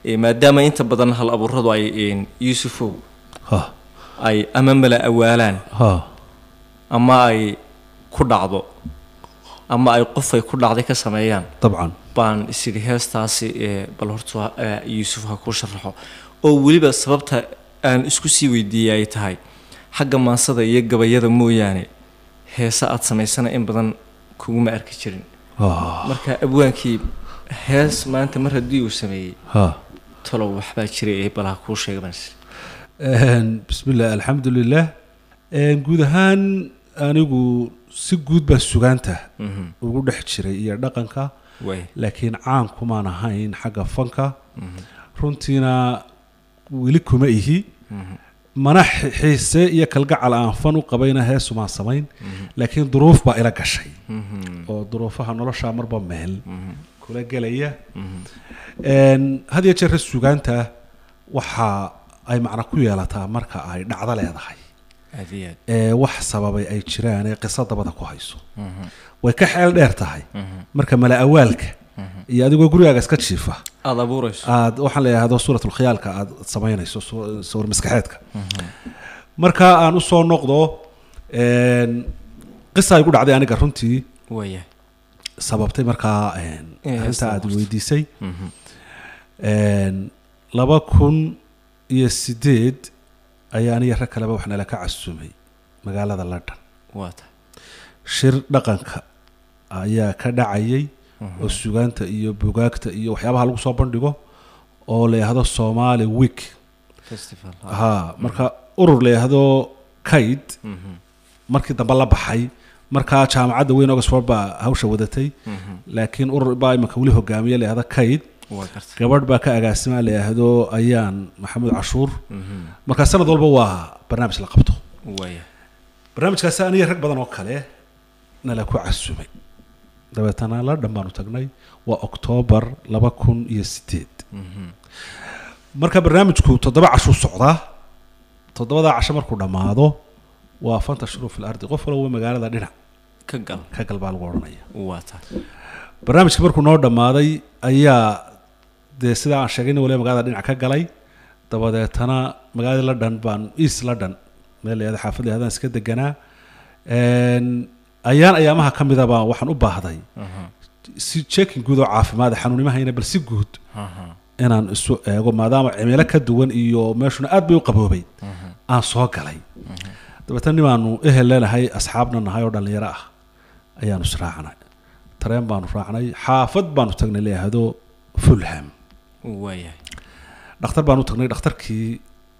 ee, maadaama inta badan hal abuuradu ay een, yuusufow ha ay ama mala awaalaan ha ama ay ku dhacdo ama ay qof ay ku dhacday ka sameeyaan dabcan baan isidhi heestaasi ee, bal horta eh, yuusuf ha kuu sharaxo oo weliba sababta aan isku sii weydiiyey ay tahay xagga maansada iyo gabayada mooyaane heese aad samaysana in badan kuguma arki jirin ha marka abwaankii hees maanta mar haddii uu sameeyey ha talow waxbaa jiray ee bal ha kuu sheega baan is Een, bismillah alxamdu lilah Een, guud ahaan anigu si guud baan sugaanta Mhm. ugu dhex jiray iyo dhaqanka way laakiin caan kumaan ahayn xagga fanka runtiina weli kuma ihi mana xi- xiise iyo kalgacal aan fan u qabayna heesumaan samayn laakiin duruuf baa ila gashay oo duruufaha nolosha marba meel kula gelaya Een, had iyo jeer sugaanta waxa ay macno ku yeelataa marka ay dhacdo leedahay aad iyo aad ee wax sababay ay jiraan ee qiso dabada ku hayso way ka xeel dheer tahay marka mala awaalka iyo adigoo gurigaaga iska jiifa aada abuurayso aad waxaan la yidhahdo suuratulkhiyaalka aad samaynayso su- sawir maskaxeedka marka aan usoo noqdo een, qisa ay gu dhacday aniga runtii waya sababtay markaa een, Inay arrinta heesta aad abuurto. weydiisay Een, laba kun iyo sideed ayaa aniga rag kaleba wax nala ka casumay magaalada london waa tahay shir dhaqanka ayaa ka dhacayay oo sugaanta iyo bugaagta iyo waxyaabaha lagu soo bandhigo oo la yidhaahdo somali week festival ha marka urur la yidhaahdo kayd markii dambe la baxay markaa jaamacadda weyn oxford baa hawsha wadatay laakiin urur baa imanka weli hogaamiye la yidhahdo kayd waa gartay gabadh baa ka agaasima la yidhaahdo ayaan maxamed cashuur marka sanad walba waa barnaamij la qabto waya barnaamijkaasi aniga rag badan oo kale nala ku casumay dabeetana london baanu tagnay waa oktoobar laba kun iyo sideed marka barnaamijku toddoba cashuu socdaa toddobadaa casho markuu dhammaado waa fantashru fil ardi qof walba magaalada dhinac ka gal ka gal baa lagu odhanaya waa tahay barnaamijkii markuu noo dhammaaday ayaa dee sidaa aan sheegayna waliba magaalada dhinac ka galay dabadeetana magaalada london baan east london meel layahda xaafad layahdan iska deganaa Een, ayaan ayaamaha ka mida baan waxaan u baahday si checking guud oo caafimaad xanuunimahayna bal si guud inaan isu eego maadaama cimilo ka duwan iyo meeshuna aad bay u qaboobay aan soo galay dabeetana nimaanu ehel leenahay asxaabna nahay oo dhallinyaro ah ayaanu israacnay tareen baanu raacnay xaafad baanu tagnay layahdo fulham waya dhakhtar baanu tagnay dhakhtarkii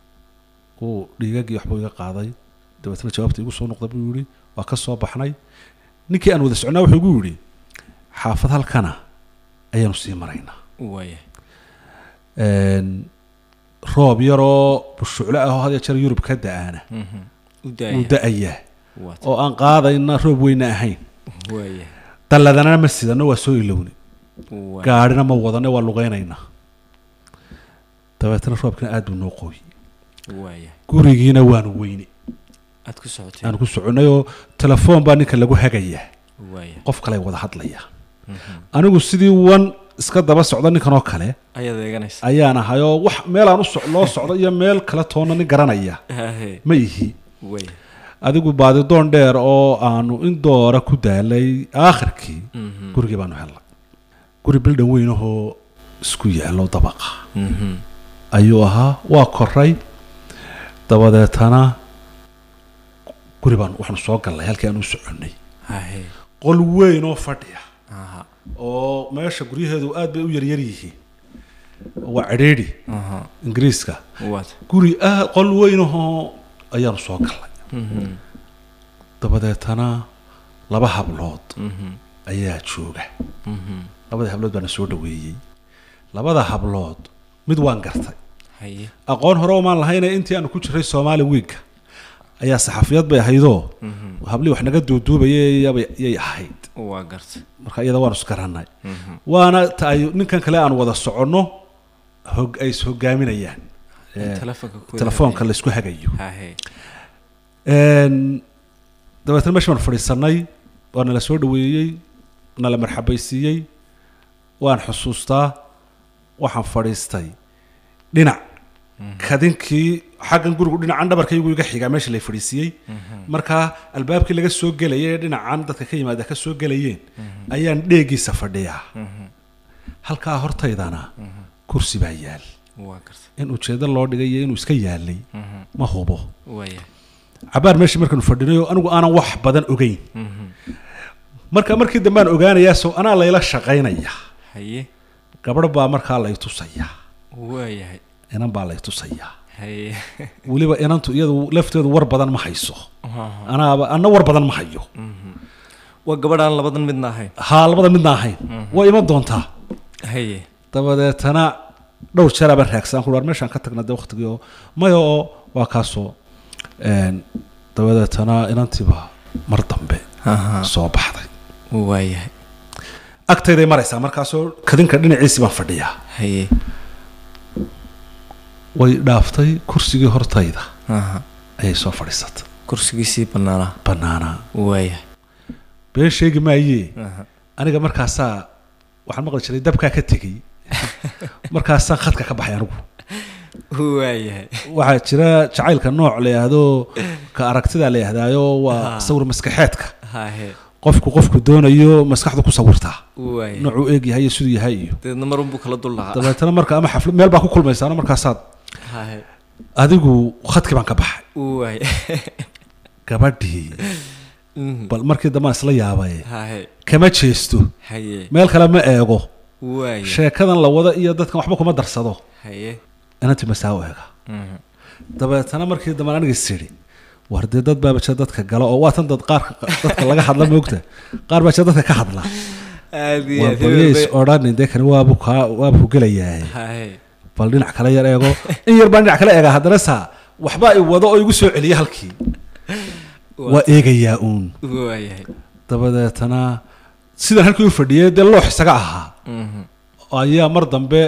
uu dhiigagii waxbuu iga qaaday dabeetana jawaabta igu soo noqda buu yihi waa ka soo baxnay ninkii aan wada socnaa wuxuu igu yidhi xaafad halkana ayaanu sii maraynaa waya Een, roob yaroo bushucle ah oo had iyo jeer yurub ka da-aana u uu daaya da-ayaa waa tahay oo aan qaadayna roob weyna ahayn waya dalladana ma sidano waa soo ilowni waya gaadhina ma wadane waa lugaynaynaa dabeetana roobkina aad buu noo qooyey waya gurigiina waanu weyne aad ku socotay aan ku soconay oo telefoon baa ninka lagu hagayaa waya qof kale wada hadlaya anigu sidii wan iska daba socda ninkan oo kale ayaad eeganaysa ayaan ahay oo wax meelaan u soc- loo socdo iyo meel kale toona nin garanaya hahe ma ihi waya adigu baadidoon dheer oo aanu in doora ku daalay aakhirkii gurigii baanu helnay guri bildhan weyn ahoo isku yaallo dabaqa ayuu ahaa waa koray dabadeetana guri baan waxaanu soo gallay halkii aan u soconnay hahe qol weyn oo fadhiya aha oo meesha guryaheedu aad bay u yaryar yihiin waa cidhiidhi aha ingiriiska waa tahay guri ah qol weyn ahoo ayaanu soo gallay dabadeetana laba hablood ayaa jooga labadii hablood baana soo dhaweeyey labada hablood mid waan gartay haye aqoon hore omaan lahayne intii aanu ku jiray soomaali wiigga ayaa saxafiyad bay ahaydoo hablii wax naga duuduubayay yay ahayd waa gartay marka iyada waanu isgarannay waana ta ay ninkan kale aan wada soconno hog ay is hogaaminayaan Eh, telefoonka ku telefoonka la isku hagayo hahe Een, dabeetana meesha baan fadhiisanay waa nala soo dhaweeyey nala marxabaysiiyey waan xusuustaa waxaan fadhiistay dhinac kadinkii xaggan gurigu dhinacan dhabarkaygu iga xigaa meesha lay fadhiisiiyey markaa albaabkii laga soo gelayay ee dhinacan dadka ka yimaada ka soo gelayeen ayaan dheegiisa fadhiyaa halkaa hortaydana kursi baa yaal waa garta in ujeedo loo dhigay iyo inuu iska yaalay ma hubo waayahay cabaar meeshii markaanu fadhinayo anigu aanan wax badan ogeyn marka markii dambe aan ogaanayaa sow anaa layla shaqaynaya haye gabadh baa markaa lay tusaya waayahay inan baa lay tusaya haye weliba inantu iyadu lafteedu war badan ma hayso anaaba anna war badan ma hayo waa gabadhaan labadan midna ahayn haa labada midna ahayn waa iman doontaa haye dabadeetana dhowr jeer abaan raagsan ku war meeshaan ka tagna de waqtigii oo maya oo waa kaasoo een, dabadeetana inantiiba mar dambe aha soo baxday waayahay agtayday maraysaa markaasoo kadinka dhinaciisii baan fadhiyaa haye way dhaaftay kursigii hortayda aha ayay soo fadhiisatay kursigiisii bannaanaa bannaanaa waayahay been sheegi maayee aha aniga markaasaa waxaan maqli jiray dabkaa ka tegey markaasaan khadka ka baxay anigu waayahay waxaa jira jacaylka nooc la yidhaahdo ka aragtida la yidhahdaayo waa Ah. sawir maskaxeedka hahe qofku qofku doonayo maskaxdu ku sawirtaa waayahay noocuu eeg yahay iyo siduu yahay iyo dabeedna mar unbuu kala dul lahaa dabeetana marka ama xaflad meel baa ku kulmaysaano markaasaad hahe adigu khadkii baan ka baxay waayahay gabadhii Mhm. bal markii dambe aan isla yaabay hahe kama jeesto haye meel kale ma eego waayahay sheekadan la wada iyo dadkan waxba kuma darsado haye inantii masaa u eega Mhm. dabeetana markii dambe aniga is idhi war dee dad baaba jira dadka gala oo waatan dad qaarka dadka laga hadla moogta qaar baa jira dadka ka hadla aad iyo war aad balyays hebel bay- odhanin dee kani waabu kaa waabu ku gelayaa haye bal dhinac kale yar eego in yar baan dhinac kale eega haddana saa waxbaa i wado oo igu soo celiya halkii waa eegayaa uun waayahay dabadeetana sidan halkii u fadhiyay dee loox isaga ahaa Mhm. ayaa mar dambe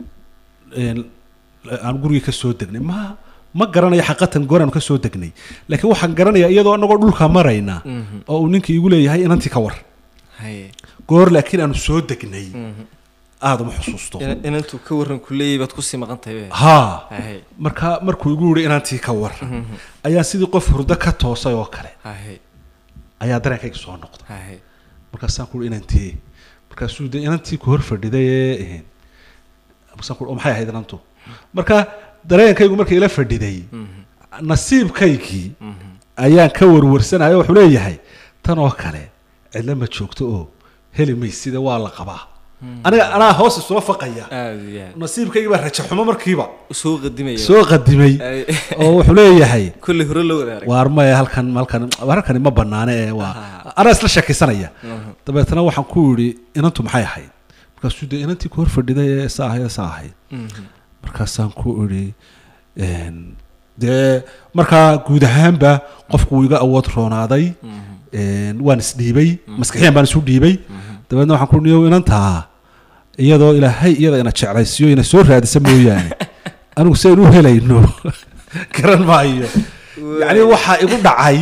een, aan gurigii ka soo degnay ma ma garanayo xaqatan gooraan ka soo degnay laakiin waxaan garanayaa iyadoo anagoo dhulka marayna Mhm. oo uu ninkii igu leeyahay inantii ka war haye goor laakiin aanu soo degnay Mhm. aada uma xusuusto Ina- inantuu ka waran ku leeyahay baad kusii maqan tahay be haa haye marka markuu igu yihi inantii ka war Mhm. ayaa sidii qof hurdo ka toosay oo kale haye ayaa dareenkayga soo noqday haye markaasaan ku inantii markaasuu de inantii ku hor fadhiday ee markaasaan ku oo maxay ahayd inantu marka dareenkaygu markay ila fadhiday Mhm. nasiibkaygii Mhm. ayaan ka warwarsanayo wuxuu leeyahay tan oo kale cidla ma joogto oo heli maysida waa la qabaa aniga anaa hoos isula faqaya aad iyo aad nasiibkaygii baa raja xumo markiiba soo qadimaya soo qadimay Ay. oo wuxuu leeyahay kolley hore loo wada arag waar maya halkan halkan halkani ma banaane ee waa Ah. anaa isla sheekaysanaya Mhm. dabeetana waxaan ku yidhi inantu maxay ahayd markaasuu de inantii ku hor fadhiday ee saa ahayd saa ahayd Mhm. markaasaan ku idhi een, dee markaa guud ahaanba qofku wuu iga awood roonaaday Mhm. een, waan isdhiibay maskaxiyan baan isu dhiibay dabeedna waxaan ku niyo inantaa iyadoo ilaahay iyada ina jeclaysiyo ina soo raadisa mooyaane anigu si aynu u helayno garan maayo yacni waxaa igu dhacay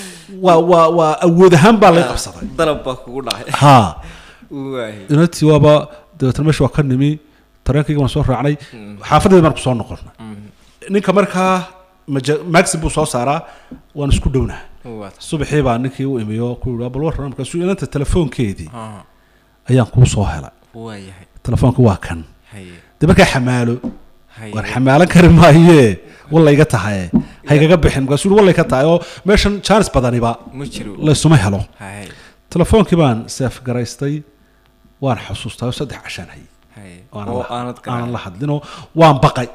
waa waa waa awood ahaan baa lay qabsaday dalab baa kugu dhacay haa waayahay inantii waaba dabeetana meesha waa ka nimi tareenkayga waan soo raacnay xaafadeeda baan ku soo noqonnay Mhm. ninka markaa maja- maxim buu soo saaraa waan isku dhownaha waa tahay subaxii baa ninkii u imiyo ku yidhi bal warran markaasuu inanta telefoonkeedii Ah, ayaan kuu soo helay waayahay telefoonka waa kan haye dee markaa xamaalo haye war xamaalan kari maayee walla iga tahay haygaga bixin markaasuu yidhi walla iga tahay oo meeshan jaanis badaniba ma jiro laysuma helo haye telefoonkii baan seef garaystay waan xusuustaa oo saddex cashaan hayay haye Aanan oo la- aanad aanan la garaacin hadlinoo waan baqay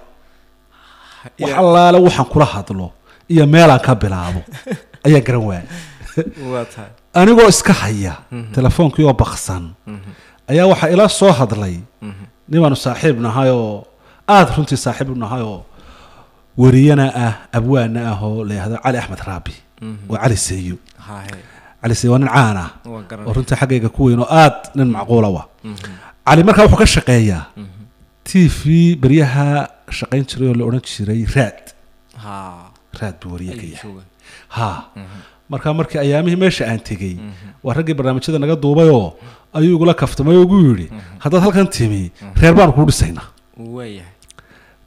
wax Ya- allaale waxaan kula hadlo iyo meelaan ka bilaabo ayaan garan waayay waa tahay anigoo iska haya telefoonkii oo baqsan Mhm. ayaa waxaa ila soo hadlay Mhm. nibaanu saaxiib nahay oo aada runtii saaxiib u nahay oo wariyana ah abwaana ah oo la yihahdo cali axmed raabi Mhm. oo cali seeyo haye cali seeyo waa nin caan ah waa oo garanay runtii xaggayga ku weyn oo aad nin macquula wa Mhm. cali markaa wuxuu ka shaqeeyaa Mhm. t v beryaha shaqayn jiray oo la odhan jiray raad ha raad buu wariye ka ayuu yahay jooga ha Mhm. markaa markii ayaamihii meesha aan tegey Mhm. waa raggii barnaamijyada naga duubayoo ayuu igula kaftamay oo ugu yidhi haddaad halkan timi reer baanu kuu dhisaynaa waayahay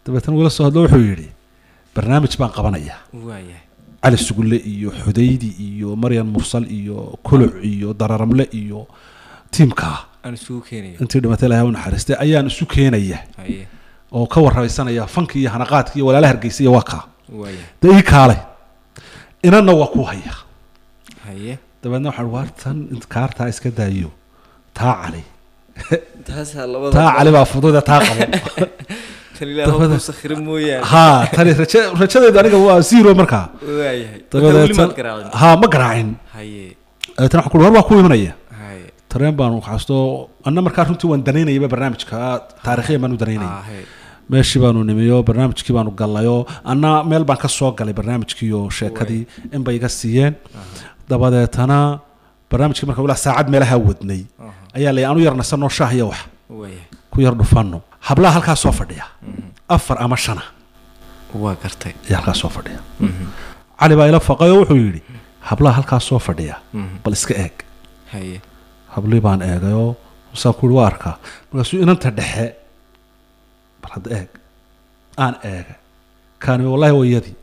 dabeetana wila soo hadlo wuxuu yidhi barnaamij baan qabanayaa waayahay cali sugulle iyo xudaydi iyo maryan mursal iyo kuluc iyo dararamle iyo tiimkaa aan isugu keenayo intii dhimatay ilahay u naxariistay ayaan isu keenaya haye oo ka warraysanaya fanki iyo hanaqaadka iyo walaala hargeysa iyo waa kaa waayahay dee ii kaalay inanna waa ku haya haye dabeedna waxaan waar tan kaartaa iska daayo taa cali taasaa labada taa cali baa fududa taa qabo tan ilaahu dabada- ku sakhira mooyaane ha tani raja rajadeedu aniga waa zero markaa waayahay marka weli maad dabadeetan garaacin ha ma garaacin haye dabeetana waxaan ku war waa ku imanaya haye tareen baanu xasto anna markaa runtii waan danaynayaba barnaamijka taariikhiyan baanu danaynayay ah haye meeshii baanu nimiyo barnaamijkii baanu gallayoo anna meel baan ka soo galay barnaamijkii iyo sheekadii in bay iga siiyeen dabadeetana barnaamijkii marka ilaa saacad meelaha wadnay aha ayaa la anu yar nasanoo shaah iyo wax waayahay ku yar dhufanno hablaha halkaa soo fadhiya afar ama shana waa gartay ayaa halkaa soo fadhiya Mhm. cali baa ila faqay oo wuxuu yidhi hablaha halkaa soo fadhiya Mhm. bal iska eeg haye hablii baan eegayoo masaan ku yidhi waa arkaa markaasuu inanta dhexe bal hadda eeg aan eega kaani wallahi waa iyadii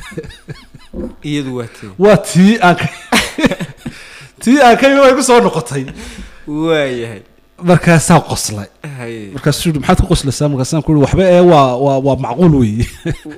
iyadu waa tee waa tii aan ka tii aan ka imi way ku soo noqotay waayahay markaasaa qoslay haye markaasuu yidhi maxaad ku qoslaysaa markaasaan ku yidhi waxba ee waa waa waa macquul weeye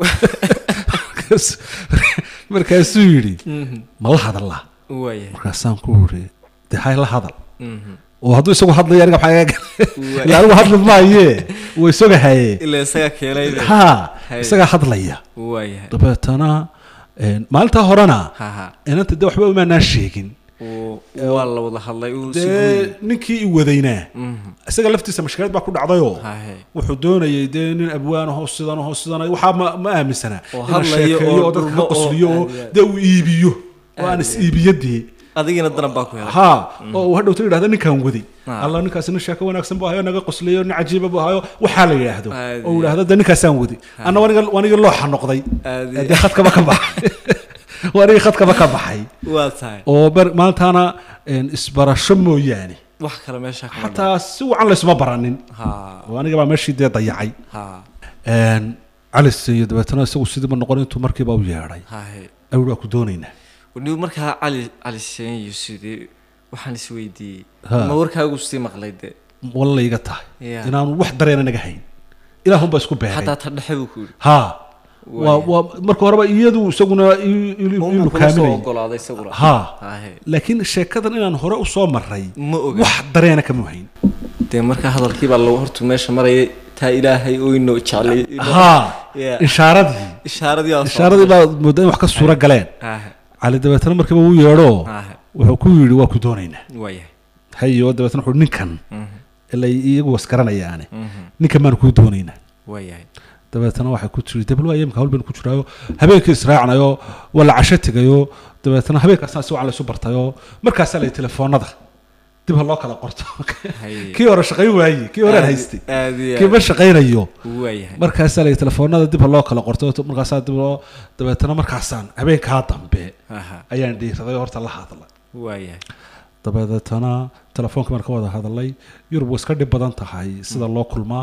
Markaas- markaasuu yidhi Mhm. ma la hadallaa waayahay markaasaan ku yidhi dee hay la hadal Mhm. oo hadduu isagu hadlayo aniga maxaa iga Waa- ila anigu hadli maaye way sogahaye ilaa isagaa keenay ha Hay. isagaa hadlaya waayahay dabeetana een, maalintaa horena haha inanta dee waxba umaanaan sheegin uu waa la wada hadlay uu si dee ninkii i wadaynaa Mhm. isaga laftiisa mashkilad baa ku dhacdayoo hahe wuxuu doonayay dee nin abwaan ahoo sidan ahoo sidan waxaa ma, ma aaminsana Oo inuu hadlayo sheekeeyo oo oo dadka dhulmo ka oo qosliyo oo aad iyo aad. dee uu iibiyo oo aan Aad is iyo aad. iibiyo dee adigina daran baa ku helay ha oo uu hadhowta yidhahda ninkaan waday Ah. alla ninkaasi nin sheeko wanaagsan buu hayo naga qosliyo nin cajiiba buu hayo waxaa la yidhaahdo Aad oo uu iyo yidhahdo dee ninkaasaan waday anna waniga wanigii looxa noqday aad dee khadkaba ka baxay wanigii khadkaba ka baxay waa tahay oo bar maantaana een, isbarasho mooyaane wax kale meesha kama xataa si wacan laysuma baranin ha oo aniga baa meeshii dee dayacay ha Een, cali siiyo dabeetana isagu sidiiba noqon intuu markiiba u yeedhay hahe awr waa ku doonaynaa wanigu markaa cali cali seen iyo sidii waxaan is weydiiyey Ha. ma warkaagu sii maqlay de walla iga tahay Ya. inaanu wax dareena naga hayn ilaahunba isku beeray xataa ta dhexe buu ku yidhi ha waa Waaya. waa marka horeba iyadu isaguna i- i- Unbuu inuu kula soo kaaminay ogolaaday isaguna ha hahe laakiin sheekadan inaan hore usoo maray ma oga wax dareena kama hayn dee markaa hadalkii baa lagu hortu meesha marayay taa ilaahay oo inoo jeclay inoo- ha Ya. ishaaradii ishaaradii baa soo ishaaradii baa moodaa in wax ka suura galeen hahe cali dabeetana markiiba wuu yeedho hahe wuxuu ku yidhi waa ku doonaynaa waayahay hayo dabeetana wuxuu ninkan Mhm. ila iyagu wasgaranayaane Mhm. ninkan baanu kuu doonaynaa waayahay dabeetana waxay ku tiri debl waa imka hawl baynu ku jiraayo habeenkii israacnayo waa la casho tegayo dabeetana habeenkaasna si wacan laysu bartayo markaasaa lay telefoonada dib ha loo kala qorto haye kii hore shaqayn waaye kii hore aan haystay aad iyo kii ma shaqaynayo waayahay markaasaa lay telefoonada dib ha loo kala qorto markaasaa dib loo dabeetana markaasaan habeenkaa dambe aha ayaan dhiiraday oo horta la hadlay waayahay dabeetana telefoonka baan ka wada hadalay yurub way iska dhib badan tahay sida loo kulmaa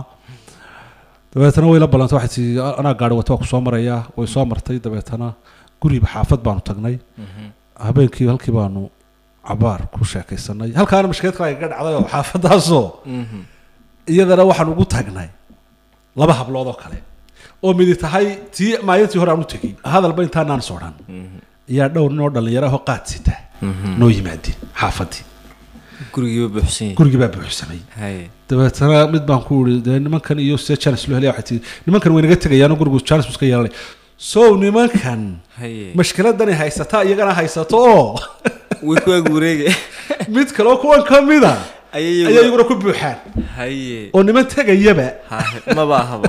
dabeetana way la ballantay waxay tii anaa gaari wata waa ku soo maraya way soo martay dabeetana guriba xaafad baanu tagnay Mhm. habeenkii halkii baanu cabaar ku sheekaysanay halkaana mashkeed kale ga dhacday oo xaafadaasoo Mhm. iyadana waxaan ugu tagnay laba hablood oo kale oo midi tahay tii maalintii hore aan u tegey hadalba intaanaan sodhan Mhm. ayaa dhowr nin oo dhallinyaro ahoo qaad sita Mhm. noo yimaadeen xaafadii gurigiiba buuxsan yahay gurigii baa buuxsamay haye dabeetana mid baan ku iri dee nimankan iyo sida janis loo helaya waxay tii nimankan way naga tegayaanoo gurigu janis buu iska yeelanay sow nimankan haye mashkiladani haysataa iyagana haysato oo way ku ag wareege mid kaleo kuwan ka mida ayay ayaa iyaguna ku buuxaan haye oo niman tegayaba hahe maba ahaba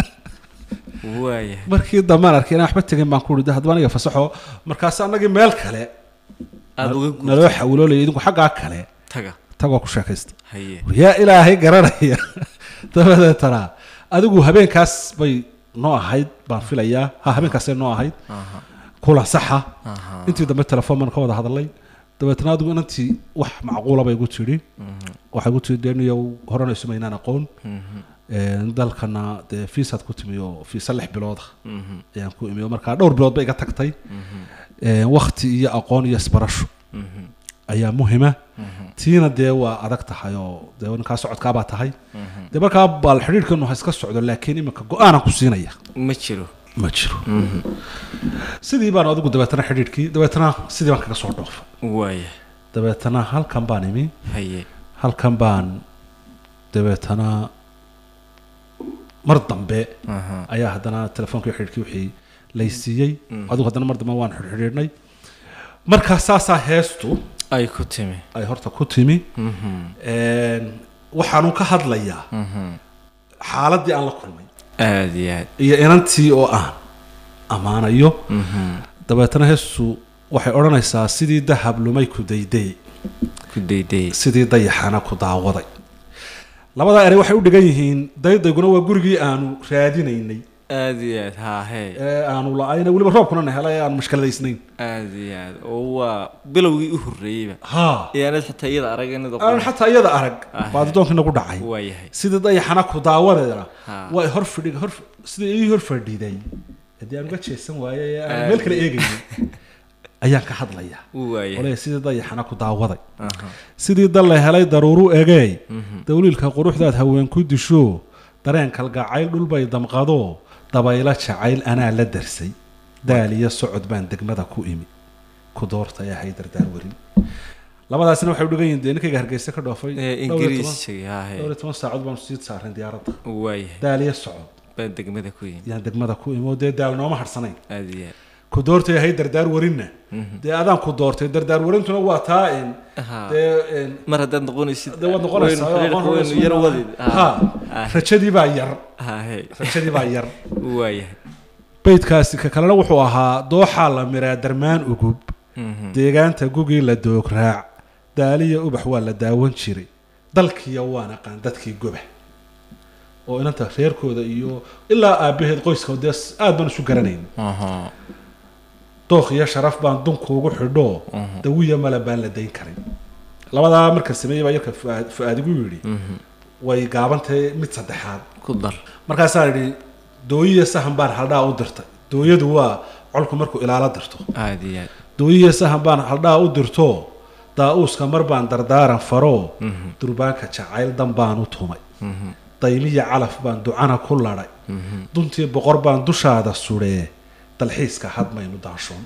waayahay markii dambaan arkay inaan waxba tegin baan ku iri de haddaba aniga fasaxo markaas annagii meel kale aada uga guurtay naloo xawiloolayay idinku xaggaa kale taga tagoo ku sheekaysta haye yaa ilaahay garanaya dabadeetana adigu habeenkaas bay noo ahayd baan filayaa ha habeenkaasay noo ahayd aha kula saxa aha intii dambe telefoon baan ka wada hadalay dabeetana adigu inantii wax macquula bay igu tidhi Mhm. waxay igu tidhi deniyow horena isumaynaan aqoon Mhm. Een, dalkana dee fiisaad ku timi oo fiisa lix bilooda Mhm. ayaan ku imi oo markaa dhowr bilood ba iga tagtay Mhm. Een, wakti iyo aqoon iyo isbarasho Mhm. ayaa muhima Mhm. tiina dee waa adag tahay oo dee ninkaa socodkaabaa tahay Mhm. dee markaa baal xidhiidhkanu ha iska socdo laakiin iminka go-aanan ku siinaya ma jiro ma jiro Mhm. sidii baan adigu dabeetana xidhiidhkii dabeetana sidii baan kaga soo dhoofa waaya dabeetana halkan baan imi haye halkan baan dabeetana mar dambe Aha. ayaa haddana telefonkii xidhiidhkii wixii laysiiyey Mm. adigu haddana mar dambe waan xidhiidhnay markaa saasaa heestu ay ku timi ay horta ku timi Mhm. Een, waxaanu ka hadlayaa Mhm. xaaladdii aan la kulmay aad iyo aad iyo inantii oo aan ammaanayo Mhm. dabeetana heestu waxay odhanaysaa sidii dahab lumay ku dayday ku daydayay sidii dayaxana ku daawaday labadaa erey waxay u dhigan yihiin daydayguna waa gurigii aanu raadinaynay aad iyo aad haa hee ee aanu la-ayna weliba roobkuna na helay ee aan mushkiladaysnayn aad iyo aad oo waa bilowgii u horreeyeyba ha iyaanad xitaa iyada arag inad aan xataa iyada arag Ah. baadidoonkii nagu dhacay waa yahay sidii dayaxana ku daawadeena Ha. waa hor fadhi hor sidii ii hor fadhiday haddii aan uga jeesan waaye ee aan Aad. meel kale eegayay ayaan ka hadlayaa waa yahay ole sidii dayaxana ku daawaday Aha. sidii dal la helay daruuru egeey Mhm. dawliilka quruxdaad haween ku disho dareen kalgacayl dhulbay damqado dabaylo jacayl anaa la darsay daal iyo socod baan degmada ku imi ku doorta ee hay dardaar warin labadaasina waxay u dhigan yihiin dee ninkayga hargeysa ka dhoofay ee dhowr iyo toban- ingiriisiga haa dhowr hee iyo toban saacadood baanu sii saareen diyaaradda waa yahay daal iyo socod baan degmada ku yimi yaan degmada ku imi oo dee daal nooma harsanayn aad iyo aad ku doorta ee hay dardaar warinna Mhm. dee adaan ku doortay dardaar warintuna waa taa in Haa. dee in mar haddaad noqonaysid dee waad noqonaysaa waynu oo aqoon xiriirka waynu yar rasmi wadid ah. ha Ah. rajadii baa yar haa hee rajadii baa yar waa yahay beydkaasi ka kalena wuxuu ahaa dooxaa la miraa darmaan ugub Mhm. deegaanta gugii la doograac daaliya ubax waa la daawan jiray dalkiya waan aqaan dadkii goba oo inanta reerkooda iyo ilaa aabaheed qoyska dee aad baan isu garanayn Aha. dookh iyo sharaf baan dunkuugu xidho Mhm. dawiya male baan la dayn karin labadaa marka sameeyey baa yarka fuaad fuaad igu yidhi Mhm. way gaabantahay mid saddexaad ku dar markaasaan idhi dooyiya sahan baan haldhaa u dirtay dooyadu waa colku markuu ilaalo dirto aad iyo aad dooyiya sahan baan haldhaa u dirto daa-uuska mar baan dardaaran faro Mhm. durbaanka jacayl dan baan u tumay Mhm. daymiya calaf baan ducana ku ladhay Mhm. duntii boqor baan dushaada sudhee dalxiiska hadmaynu daashoon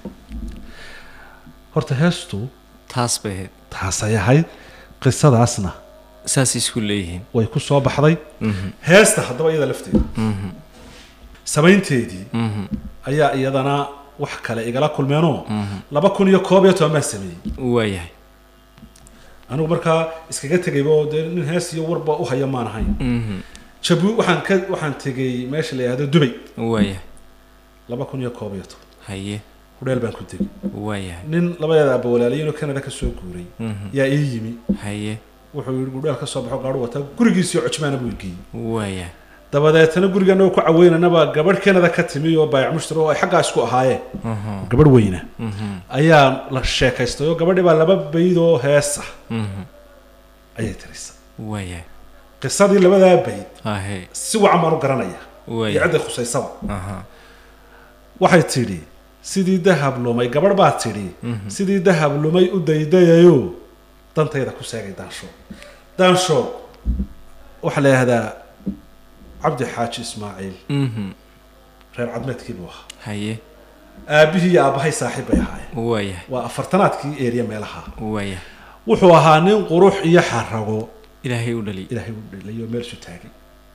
horta heestu taas bay ahayd taasay ahayd qisadaasna saasay isku leeyihiin way ku soo baxday Mhm. heesta haddaba iyada lafteeda Mhm. samaynteedii Mhm. ayaa iyadana wax kale igala kulmeenoo Mhm. laba kun iyo koob iyo toban baan sameeyey waa yahay anigu markaa iskaga tegayba oo dee nin hees iyo warba u haya maan ahayn Mhm. jabu waxaan ka waxaan tegay meesha la yihahdo dubay waa yahay laba kun iyo koob iyo toban haye hudheel baan ku tegay waa yahay nin labadeeda abawalaaliyiinoo canada ka soo guuray Mhm. yaa ii yimi haye wuxuu yidhi gudheel ka soo baxo gaadhu wataa gurigiisii cojmaana buu geeyey waa yahay dabadeetana gurigan ku caweynanaba gabadh canada ka timi oo baayac mushtari oo ay xaggaa isku ahaayeen Mhm. gabadh weyna Mhm. ayaa la sheekaystay oo gabadhii baa laba bayd oo heesa Mhm. ayay tirisay waa yahay qisadii labadaa bayd hahe si wacan baan u garanaya waa iyo yahay cidday khusaysaba Aha. waxay tidhi sidii dahab lumay gabadh baa tidhi Mhm. sidii dahab lumay u daydayayo dantayda ku seegay daansho daansho waxaa la yidhahdaa cabdi xaaji ismaaciil Mhm. reer cadmeedkii buu ahaa haye aabbihii iyo aabbahay saaxiib bay ahaayeen waa yahay waa afartanaadkii eeriya meelaha waa yahay wuxuu ahaa nin qurux iyo xarago ilaahay u dhaliy ilaahay u dhelayo meel isu taagay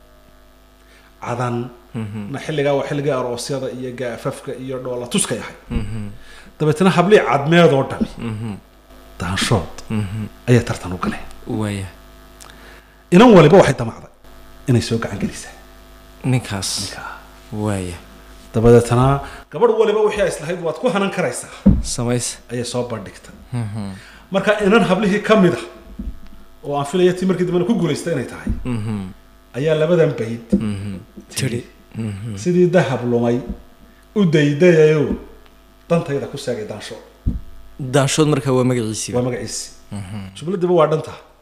cadan Mhm. na xilligaa waa xilligii aroosyada iyo gaafafka iyo dhoola tuskay ahay Mhm. dabeetana hablii cadmeedoo dhami Mhm. daanshood Mhm. ayay tartan u galeen waa yahay inan waliba waxay damacday inay soo gacan gelisaa ninkaas ninkaa waa yahay dabadeetana gabadh waliba wixii ay islahayd waad ku hanan karaysaa samaysa ayay soo bandhigtay Mhm. marka inan hablihii ka mid a oo aan filaya tii markii dambena ku guulaysta inay tahay Mhm. ayaa labadan bayd Mhm. tiri Mhm. sidii dahab lumay u daydayayo dantayda ku seegay daansho daashood markaa waa magaciisiiba waa magaciisi Mhm. jumladiiba waa dhanta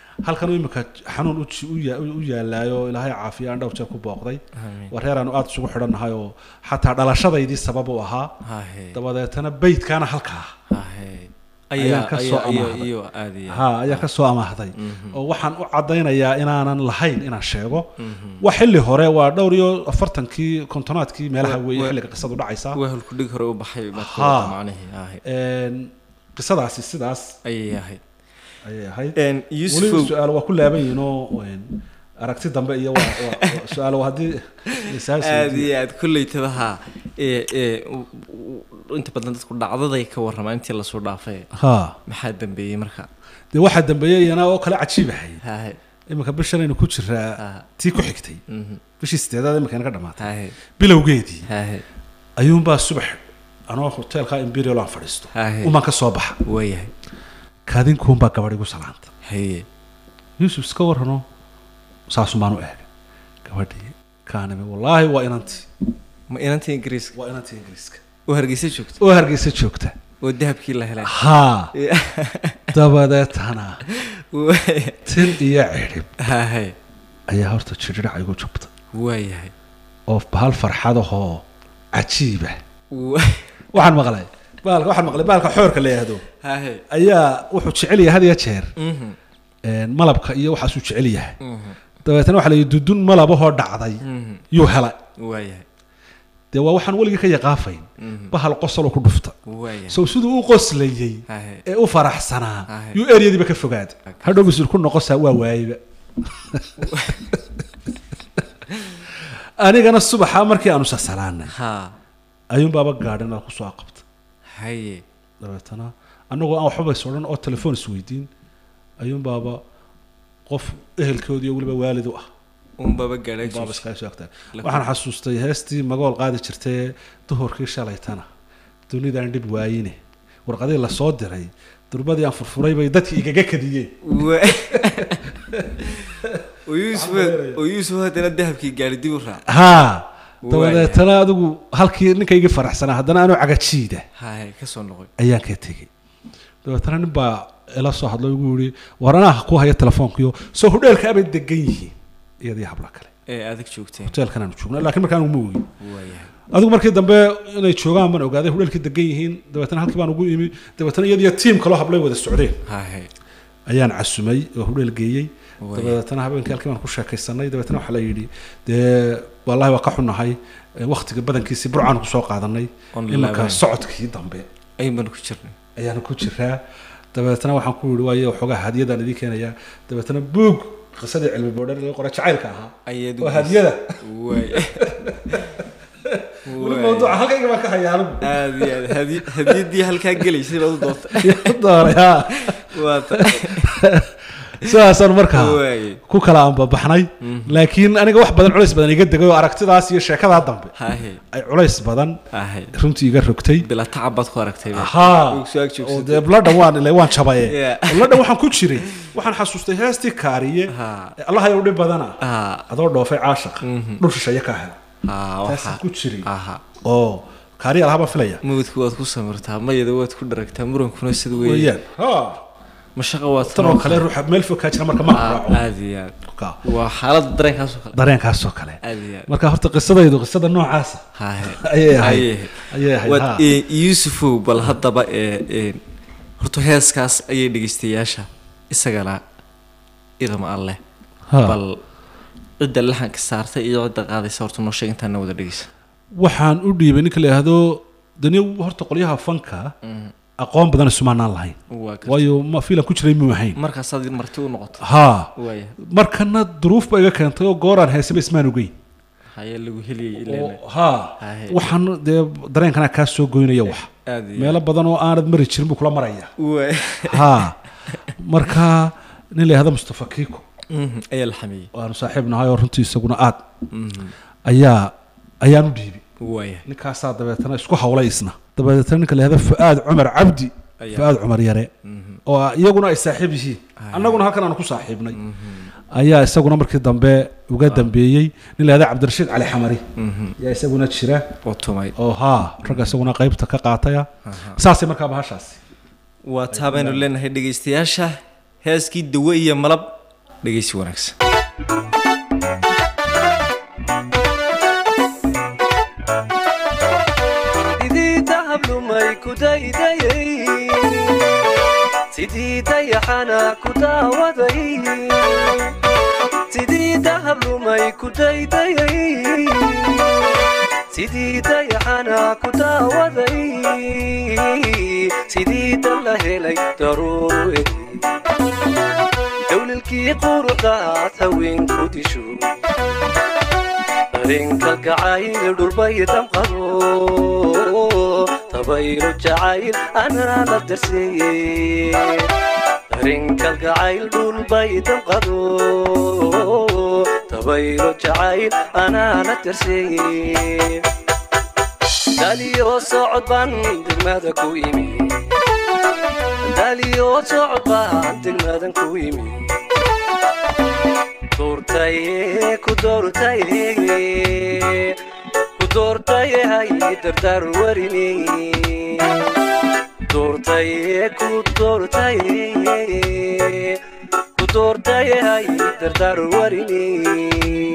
halkan imika xanuun u ji- u ya- u yaalaayo ilaahay caafiya aan dhowr jeer ku booqday Amiin. waa reer aanu aada isugu xidhannahay oo xataa dhalashadaydii sabab u ahaa hahe dabadeetana beydkaana halkaa hahe Ayaan ayaa ka soo ayaa iyo amaahday. iyo aad iyo ha ayaa ka soo amaahday oo waxaan u caddaynayaa inaanan lahayn inaan sheego waa xilli hore waa dhowr iyo afartankii kontonaadkii meelaha Wa- weeye wa- xilliga qisadu dhacaysa wehel ku dhig hore u baxay baad ka Ha. wada macnihii hahe Een, qisadaasi sidaas ayay ahayd ayay ahayd Een, weli yusufow su-aal waa ku laaban yihiin oo een, aragti dambe iyo waa- waa- waa su-aal waa haddii lisaas aad iyo aad kolleytaba haa ee ee u- u- inta badan dadku dhacdaday ka warramaa intii lasoo dhaafay ha maxaa dambeeyey marka dee waxaa dambeeyey iyana oo kale cajiibahay hahe iminka bishanaynu ku jiraa ha tii ku xigtay mhm, bishii sideedaad iminka inaga dhamaatay hahe bilowgeedii hahe ayuunbaa subax anoo hoteelka imperial aan fadhiisto hahe umaan ka soo baxa waayahay kaadinkuunbaa gabadh igu salaanta haye yuusuf iska warrano saasumaan u eega gabadhii kaanimi wallaahi waa inantii ma inantii ingiriiska waa inantii ingiriiska oo hargeysa joogta oo hargeysa joogta oo dahabkii la helay haa dabadeetana Waaya- tin iyo cidhib hahe ayaa horta jidhidhac igu jubta waayahay oo bahal farxadahoo cajiiba Wa- waxaan maqlay baalka waxaan maqlay baalka xoorka la yidhaahdo hahe ayaa wuxuu jecel yahay had iyo jeer mhm, een, malabka iyo waxaasuu jecel yahay mhm, dabeetana waxaa la yidhi dudun malabahoo dhacday mhm, yuu helay waayahay dee waa waxaan weligii ka yaqaafayn mhm, bahal qosoloo ku dhufta waayahay sow siduu u qoslayey hahe ee u faraxsanaa Ahe. yuu eryadiiba ka fogaaday Okay. hadhow misul ku noqosaa waa waayeyba anigana subaxa markii aanu sasalaanay ha ayuunbaaba gaadhin aad kusoo aqabta haye dabeetana annagoo aan waxba bays odhan oo telefoon isweydiin ayuunbaaba qof ehelkoodii oo weliba waalid u ah unbaba gaadhay baaba iskaga soo agtaa waxaan xasuustay heestii magool qaadi jirtay duhurkii shalaytana dunidaan dhib waayine warqadii lasoo diray durbadii aan furfuray bay dadkii igaga kadiyeen Wa- oo yuusuf oo yuusuf haddana dahabkii gaadhi dib u raac haa Waaya. dabadeetana adigu halkii ninkaygii faraxsanaa haddana anuu cagajiida haye ka soo noqoy ayaan ka tegey dabeetana nin baa ila soo hadlo igu yihi war anaa ku haya telefoonkiyo soo hudheelka abay degan yihiin iyadii habla kale ee adag joogteen hoteelkan aanu joogna laakiin markaan uma ogin waayahay adigu markii dambe inay joogaan baan ogaaday hudheelkii degan yihiin dabeetana halkii baan ugu imi dabeetana iyadiyo tiim kaloo hablay wada socdeen haye ayaan casumay oo hudheel geeyey Waaya. dabeetana habeenkii halkii baan ku sheekaysanay dabeetana waxaa la yidhi dee wallaahi waa ka xunahay ee wakhtiga badankiisii burcaanu kusoo qaadanay Oon imanka laabayn. socodkii dambe ayun baan ku jirnay ayaanu ku jiraa dabeetana waxaan ku yidhi waayo waxoogaa hadiyadaan idiin keenayaa dabeetana buug qisadii cilmi boodhar laga qoray jacaylka ahaa ayaad oo hadiyada waaya weli mawduuca halkayga baan ka hayaa anigu aad iyo aad hadi- hadiyaddii halkaa gelaysay baad u doonta dooray haa waata sidaasaan markaa waaye ku kala anbabaxnay laakiin aniga wax badan culays badan iga degay oo aragtidaas iyo sheekadaa dambe hahe ay culays badan hahe runtii iga rogtay bila tacab baad ku aragtay ba. haa Uu soo ag oo joogsatay. dee bladhan waan ilay waan jabaye Yeah. bladhan waxaan ku jiray waxaan xasuustay heestii kaariye Ha. ee allah ayaa u dhib badana haa adoo dhoofay caashaq dhul shisheeye ka hela haa taasaan waxa ku jiray aha oo kaariye alaha baan filaya mawdka waad ku samirtaa mayada waad ku dharagtaa murankuna sida weeye weeyaan ha mashaqa waad tan oo kale ruuxa meel fog kaa jira marka ma raaco aad iyo aad Ka. waa xaaladda dareenkaasoo kale dareenkaasoo kale aad iyo aad marka horta qisadaydu qisada noocaasa hahe ayay ahayd Ayay. ayay ahayd waad ha. ee, yuusufow bal haddaba ee ee horta heeskaas ayay dhegeystayaasha isagana idama alleh Ha. bal cidda laxanka saartay iyo cidda qaadaysa horta noo sheeg intaana wada dhegeysa waxaan u dhiibay ninka la yidhaahdo dani horta qolyaha fanka aqoon badan isumaanaan lahayn waa ka waayo ma fiilan ku jiray muu ahayn markaasaad marti u noqoto haa waaya markana duruuf ba iga keentay oo gooraan heesaba ismaan ogeyn haye lagu heliyay ileen oo haa Haye. waxaan dee dareenkana kaa soo goynaya wax aad iyo meelo badan oo aanad mari jirin buu kula maraya waay haa marka nin la yihahdo mustafa kiiko Mhm, ayaa la xameeyey waanu saaxiib nahay oo runtii isaguna aad Mhm, ayaa ayaan u dhiibay waaya ninkaasaa dabeetana isku hawlay isna dabeetana ninka la yihahdo fu'aad cumar cabdi Ayaa. fu'aad cumar yare Mhm, oo iyaguna ay saaxiib yihiin annaguna halkan aanu ku saaxiibnay ayaa isaguna markii dambe uga dambeeyey nin la yihahdo cabdirashiid cali xamari mhm. ayaa isaguna jira oo tumay oo haa ragga isaguna qaybta ka qaataya saasay markaa bahashaasi waa taa baynu leenahay dhegeystayaasha heeskii dawe iyo malab dhegeysi wanaagsan sidii dahab lumay ku daydayay sidii dayaxana ku daawaday sidii dahab lumay ku daydayay sidii dayaxana ku daawaday sidii dal la helay daruure dowlalkii quruxdaad haweenku disho dareenka gacayl dhulbay damqado tabayro jacayl anaa la darseeye dareenka gacayl dhulbay damqado tabayro jacayl anaa la darseeye daliyo socod baan degmada ku imi daliyo socod baan degmadan ku imi doortaye ku doortaye ku doortaye hay dardar warine doortaye ku doortaye ku doortaye hay dardar warine